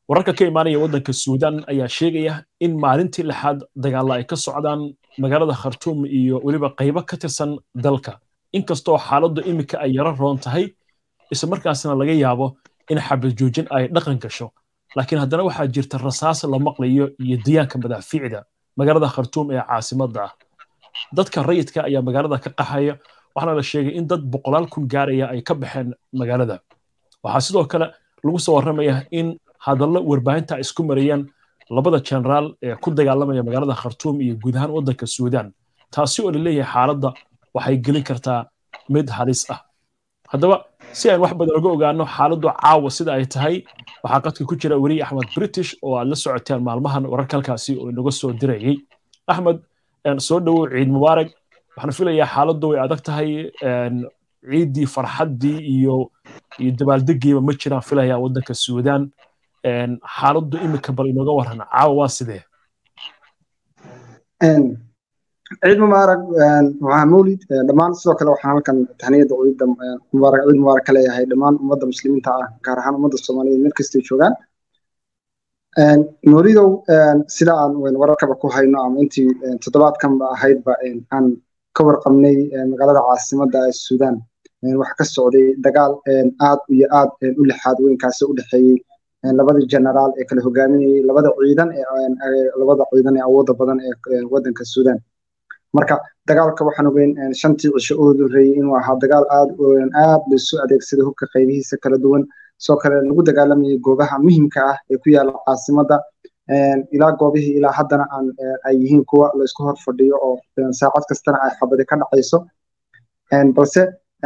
wararka ka imaanaya waddanka suudaan ayaa sheegaya in maalintii lixaad dagaalla ay ka socdaan magaalada khartuum iyo weliba qaybo ka tirsan dalka inkastoo xaaladdu iminka ay yaro roon tahay isla markaasna laga yaabo in xabad joojin ay dhaqan gasho laakiin haddana waxaa jirta rasaas la maqlayo iyo diyaanka madaafiicda magaalada khartuum ee caasimadda ah dadka rayidka ayaa magaalada ka qaxaya waxaana la sheegay in dad boqolaal kun gaaraya ay ka baxeen magaalada waxaa sidoo kale lagu soo warramaya in hadallo warbaahinta ay isku marayaan labada jenaraal ee ku dagaalamaya magaalada khartuum iyo guud ahaan waddanka suudaan taasi oo laleeyahay xaaladda waxay gelin kartaa mid halis ah haddaba si aan wax badan uga ogaano xaaladdu caawa sida ay tahay waxaa qadka ku jira weriye axmed british oo aad la socoteen maalmahan wararka halkaasi oo inaga soo dirayay axmed soo dhowow ciid mubaarak waxaan filayaa xaaladdu way adag tahay ciiddii farxaddii iyo iyo dabaaldegiiba ma jiraan filayaa waddanka suudaan xaaladdu iminka bal inooga waran caawa waa sidee ciid mubaarak waa mawlid dhammaan sidoo kale waxaan halkan tahniyada ciidda mubaarak ciid mubaarak ka leeyahay dhammaan ummadda muslimiinta ah gaar ahaan ummadda soomaaliyeed meel kastay joogaan mawlidow sida aan wararkaba ku hayno ama intii toddobaadkanba ahaydba aan ka warqabnay magaalada caasimadda ee suudaan waxa ka socday dagaal aad iyo aad u lixaad weynkaasi u dhexeeyey labadii generaal ee kala hogaaminayay labada ciidan labada ciidan ee awoodda badan ee waddanka suudaan marka dagaalka waxaan ogeyn shantii cisho u horreeyey inuu ahaa dagaal aad aad laisu adeegsaday hubka qaybihiisa kala duwan sidoo kale lagu dagaalamayay goobaha muhimka ah ee ku yaala caasimadda ilaa goobihii ilaa haddana aan ay yihiin kuwa laisku hor fadhiyo oo saacad kastana ay xabadi ka dhacayso balse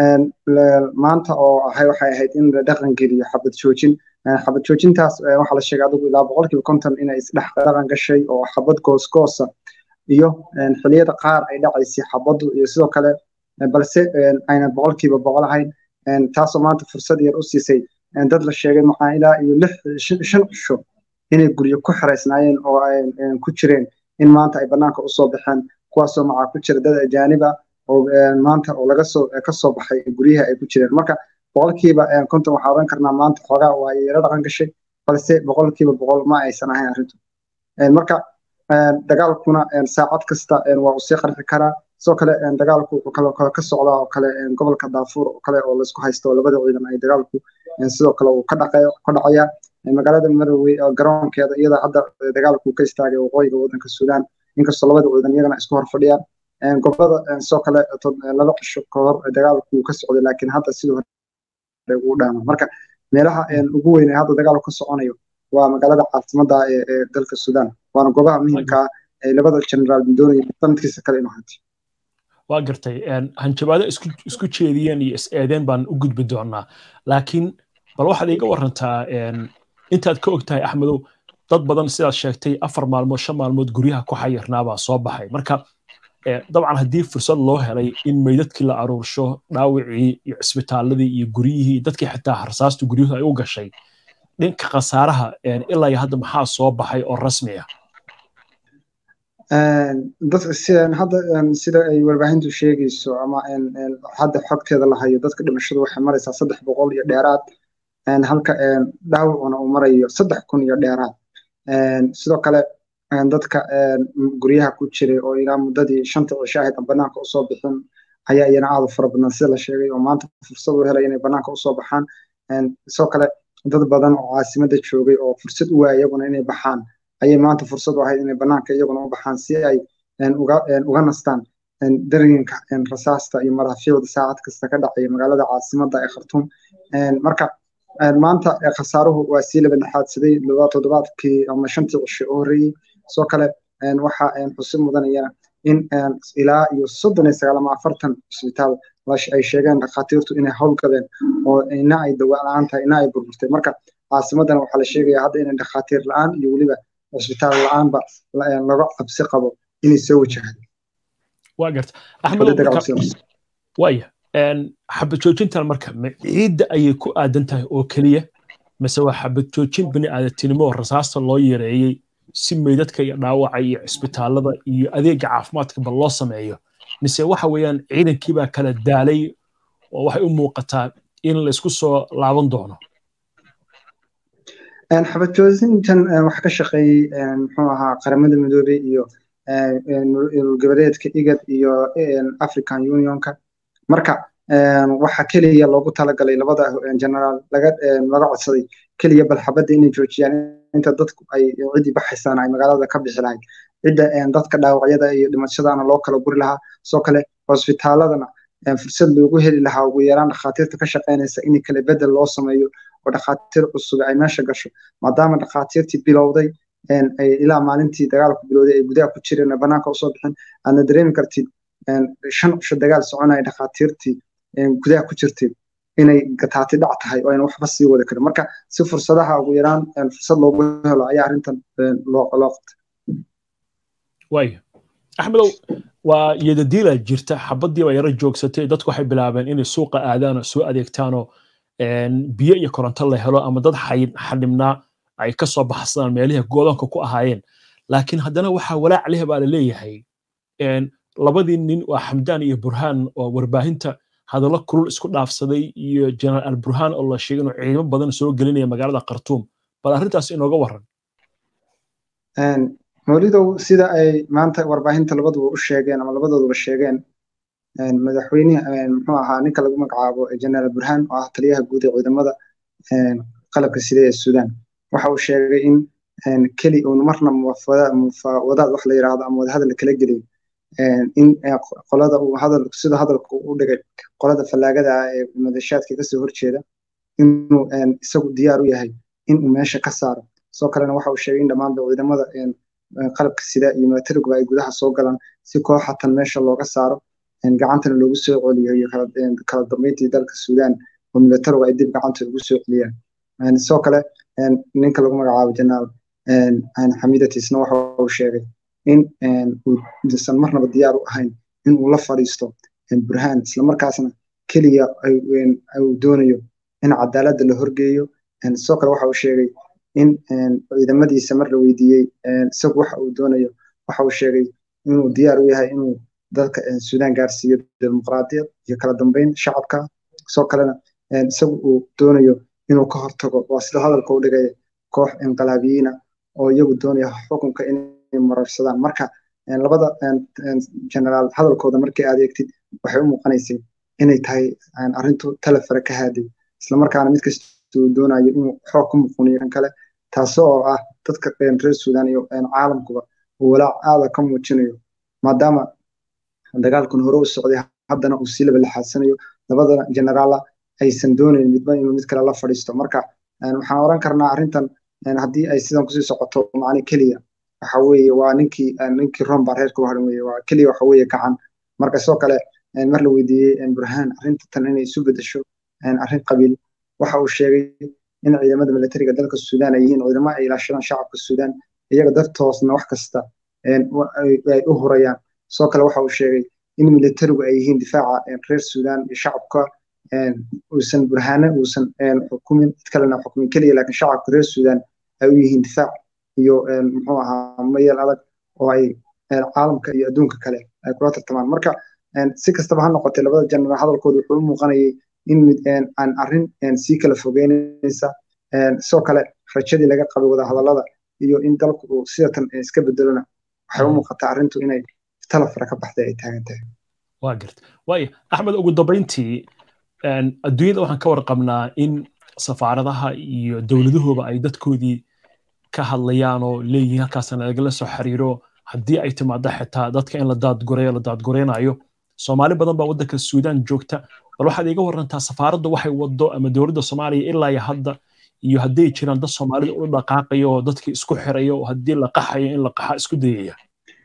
maanta oo ahay waxay ahayd in la dhaqan geliyo xabad joojin xabad joojintaas waxaa la sheegay adigu ilaa boqolkiiba konton inay isdhex dhaqan gashay oo xabad goosgoosa iyo xiliyada qaar ay dhacaysay xabaddu iyo sidoo kale balse ayna boqolkiiba boqol ahayn taasoo maanta fursad yar u siisay dad la sheegay maxaa ilaa iyo lix shan cisho inay guryo ku xiraysnaayeen oo ay ku jireen in maanta ay bannaanka usoo baxeen kuwaasoo macaa ku jira dad ajaanib ah oo maanta oo laga soo ka soo baxay guryaha ay ku jireen marka boqolkiiba konton waxaa oran karnaa maanta xoogaa waa yaro dhaqan gashay balse boqolkiiba boqol ma aysan ahayn arrintu marka dagaalkuna saacad kasta waa uu sii qarxi karaa sidoo kale dagaalku wuxuu kale kale ka socdaa oo kale gobolka daafuur oo kale oo laisku haysto oo labada ciidan ay dagaalku sidoo kale uu ka dhaqayo ka dhacaya magaalada marowey oo garoonkeeda iyada hadda dagaalku ka istaagay waqooyiga waddanka suudaan inkastoo labada ciidan iyagana isku hor fadhiyaan gobolada sidoo kale laba cisho ka hor dagaalku ka socday laakiin hadda sidoo hore ugu dhaama marka meelaha ugu weyn ee hadda dagaalku ka soconayo waa magaalada caasimadda ee dalka suudaan waana goobaha muhiimka ah ee labada generaal doonaya sanadkiisa kale inuu hanti waa gartay hanjabaado isku jeediyeen iyo is-eedeen baan u gudbi doonaa laakiin bal waxaad iiga warantaa intaad ka og tahay axmedow dad badan sidaad sheegtay afar maalmood shan maalmood guryaha ku xayirnaabaa soo baxay marka dabcan haddii fursad loo helay in meydadkii la aruursho dhaawicii iyo cisbitaaladii iyo guryihii dadkii xitaa harsaastu guryuhu ay u gashay dhinka khasaaraha ilaa iyo hadda maxaa soo baxay oo rasmi ah hadda sida ay warbaahintu sheegayso ama hadda xogteeda la hayo dadka dhimashadu waxay maraysaa saddex boqol iyo dheeraad halka dhaawacuna uu marayo saddex kun iyo dheeraad sidoo kale dadka guryaha ku jiray oo ilaa muddadii shanta cisho ahayd aan banaanka usoo bixin ayaa iyana aad u fara badan sida la sheegay oo maanta fursad u helay inay banaanka usoo baxaan sidoo kale dad badan oo caasimadda joogay oo fursad u waaya iyaguna inay baxaan ayay maanta fursad u ahayd inay banaanka iyaguna u baxaan si ay uga nastaan dareenka rasaasta iyo madaafiicda saacad kasta ka dhacaya magaalada caasimadda ee khartuum marka maanta khasaaruhu waa sii laba dhexaadsaday toddobaadkii ama shantii cisho u horreeyey sidoo kale waxa xusid mudanaya in ilaa iyo soddon iyo sagaal ama afartan cisbitaal ay sheegeen dhakhaatiirtu inay howlgadeen oo ina ay dawa la-aan tahay ina ay burburtay marka caasimaddana waxaa la sheegaya hadda inay dhakhaatiir la-aan iyo weliba cisbitaal la-aanba laga cabsi qabo inay soo wajahdo waa garta axmed waya xabad joojintan marka ma ciidda ayay ku aadan tahay oo keliya mise waa xabad joojin bini aadatinimo oo rasaasta loo yareeyey si meydadka iyo dhaawaca iyo cisbitaalada iyo adeega caafimaadkaba loo sameeyo mise waxa weeyaan ciidankiibaa kala daalay oo waxay u muuqataa in laysku soo laaban doono xabad joojintan waxa ka shaqeeyey muxuu ahaa qaramada midoobey iyo goboleedka igad iyo african unionka marka waxa keliya loogu talagalay labada generaal laga laga codsaday keliya bal xabadda inay joojiyaan inta dadku ay ciddii baxaysaan ay magaalada ka bixi lahayd cidda dadka dhaawacyada iyo dhimashadana loo kala guri lahaa soo kale hosbitaaladana fursad loogu heli lahaa ugu yaraan dhakhaatiirta ka shaqaynaysa in kale bedel loo sameeyo oo dhakhaatiir cusub ay meesha gasho maadaama dhakhaatiirtii bilowday ilaa maalintii dagaalku bilowday ay gudaha ku jireen banaanka usoo bixin aadna dareemi kartid shan cisho dagaal soconaya dhakhaatiirtii gudaha ku jirtay inay gataati dhac tahay oo ayna waxba sii wada karin marka si fursadaha ugu yaraan fursad loogu helo ayaa arrintan loo qabtay waaya axmedow waa yadadiila jirta xabaddiiba yaro joogsatay dadku waxay bilaabeen inay suuqa aadaan oo soo adeegtaanoo biyo iyo koronto la helo ama dad xadhibnaa ay ka soo baxsadaan meelihii goodoonka ku ahaayeen laakiin haddana waxaa walaac leh baa la leeyahay labadii nin waa xamdaan iyo burhaan oo warbaahinta hadallo kulul isku dhaafsaday iyo jenaraal alburhaan oo la sheegay inuu ciidamo badan soo gelinaya magaalada khartuum bal arrintaas inooga waran mawlidow sida ay maanta warbaahinta labaduba u sheegeen ama labadooduba sheegeen madaxweyne muxuu ahaa ninka lagu magacaabo jenaraal burhaan oo ah taliyaha guud ee ciidamada qalabka sida ee suudaan waxa uu sheegay in keli uun marna wadaad wax la yidhaahdo ama wadahadal kala gelin in qolada uu hadal sida hadalka u dhigay qolada fallaagada ah ee madashaadka kasoo horjeeda inuu isagu diyaar u yahay inuu meesha ka saaro soo kalena waxa uu sheegay in dhammaanba ciidamada qalabka sida iyo milatariguba ay gudaha soo galaan si kooxatan meesha looga saaro gacantana loogu soo celiyo iyo kala dambeyntii dalka suudaan oo milatarigu ay dib gacanta ugu soo celiyaan sidoo kale ninka lagu magacaabo jenaraal xamidatisna waxa uu sheegay in uusan marnaba diyaar u ahayn in uu la fadhiisto burhaan islamarkaasna keliya uu doonayo in cadaaladda la horgeeyo sidoo kale waxa uu sheegay in ciidamadiisa mar la weydiiyey isagu waxa uu doonayo waxa uu sheegay inuu diyaar u yahay inuu dalka suudaan gaarsiiyo dimuqraadiyad iyo kala dambeyn shacabka sidoo kalena isagu uu doonayo inuu ka hortago waa sida hadalka u dhigaya koox inqilaabiyiina oo iyagu doonaya xukunka inay mararsadaan marka labada generaal hadalkooda markii aad eegtid waxay u muuqanaysay inay tahay arrintu talefare ka haaday islamarkaana mid kasta uu doonayo inuu xoog ku muquniyo kan kale taasoo ah dadka reer suudaan iyo caalamkuba uu walaac aada ka muujinayo maadaama dagaalkan hore u socday haddana uu sii labalaxaadsanayo labada generaala aysan doonayn midba inuu mid kale la fadhiisto marka waxaan oran karnaa arrintan haddii ay sidan kusii socoto macni keliya waxa weeye waa ninkii ninkii rom baa reerka u haran weeye waa keliya waxa weeye gacan marka sidoo kale mar la weydiiyey burhaan arrinta tan inay isu bedesho arrin qabiil waxa uu sheegay in ciidamada militariga dalka suudaan ay yihiin ciidamo ay ilaashadaan shacabka suudaan iyaga dartoosna wax kasta ay u hurayaan sidoo kale waxa uu sheegay in militarigu ay yihiin difaaca reer suudaan iyo shacabka uusan burhaane uusan xukumin cid kalena xukumin keliya laakiin shacabka reer suudaan ay u yihiin difaac iyo muxuu ahaa mayal adag oo ay caalamka iyo adduunka kale ay kula tartamaan marka si kastaba ha noqotay labada jenaraal hadalkooda wuxuu u muuqanayay in aan arrin sii kala fogeynaysa sidoo kale rajadii laga qabay wadahadallada iyo in dalku uu sidatan iska bedelona waxay u muuqataa arrintu inay talafara ka baxday ay taagan tahay waa garta waaya axmed ugu dambayntii adduunyada waxaan ka warqabnaa in safaaradaha iyo dowladuhuba ay dadkoodii ka hadlayaan oo leeyihiin halkaasna lagala soo xiriiro haddii ay timaado xitaa dadka in la daadgureeyo la daadgureynayo soomaali badan baa waddanka suudaan joogta bal waxaad iga warantaa safaaradda waxay wado ama dowladda soomaaliya ilaa iyo hadda iyo hadday jiraan dad soomaalida u dhaqaaqaya oo dadkii isku xiraya oo haddii la qaxayo in la qaxa isku dayaya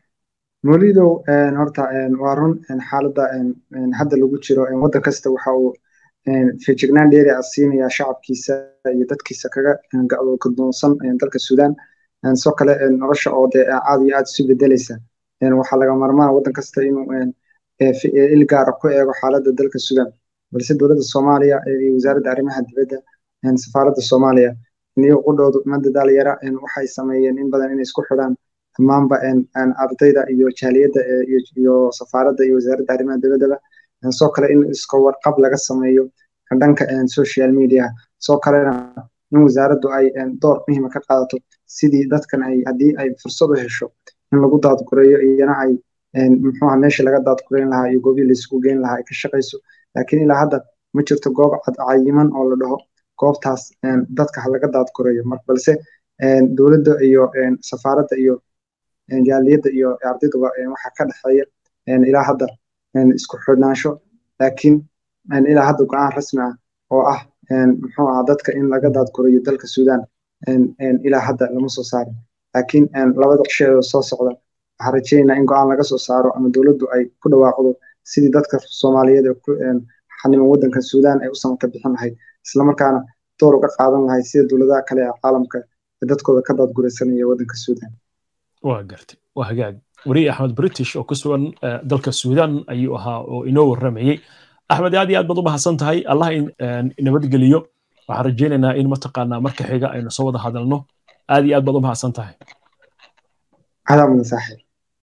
molidow horta waa run xaaladda hadda lagu jiro waddan kasta waxa uu feejignaan dheeri ah siinaya shacabkiisa iyo dadkiisa kaga kadoonsan dalka suudaan sidoo kale nolosha oo dee aad iyo aad isu bedelaysa waxaa laga marmaan waddan kasta inuu il gaara ku eego xaaladda dalka suudaan balse dowladda soomaaliya iyo wasaaradda arrimaha dibadda safaaradda soomaaliya niyo qudhoodu ma dadaal yara waxay sameeyeen in badan inay isku xidhaan dhammaanba ardayda iyo jaaliyadda iyo safaaradda iyo wasaaradda arrimaha dibaddaba sidoo kale in iska warqab laga sameeyo dhanka social media sidoo kalena in wasaaraddu ay door muhiima ka qaadato sidii dadkan ay haddii ay fursad u hesho in lagu daadgureeyo iyana ay muxuuha meeshii laga daadgureyn lahaa iyo goobii laisugu geyn lahaa ay ka shaqayso laakiin ilaa hadda ma jirto goob cayiman oo la dhaho goobtaas dadka ha laga daadgureeyo mar balse dowladda iyo safaaradda iyo jaaliyadda iyo ardayduba waxaa ka dhexeeya ilaa hadda isku xidhnaansho laakiin ilaa hadda go-aan rasmi ah oo ah muxuu ahaa dadka in laga daadgurayo dalka suudaan ilaa hadda lama soo saarin laakiin labada cisheeda soo socda waxaan rajaynaynaa in go-aan laga soo saaro ama dowladdu ay ku dhawaaqdo sidii dadka soomaaliyeed ee ku xaniman waddanka suudaan ay u samata bixin lahayd islamarkaana door uga qaadan lahayd sida dowladaha kale ee caalamka ee dadkooda ka daadguraysanaya waddanka suudaan waa gartay waa hagaag wariye axmed british oo ku sugan dalka suudaan ayuu ahaa oo inoo warramayey axmed aad iyo aad baad u mahadsan tahay allah nabadgeliyo waxaan rajaynaynaa in mataqaanaa marka xiga aynu soo wada hadalno aad iyo aad baad u mahadsan tahay adaa mudan saaxiib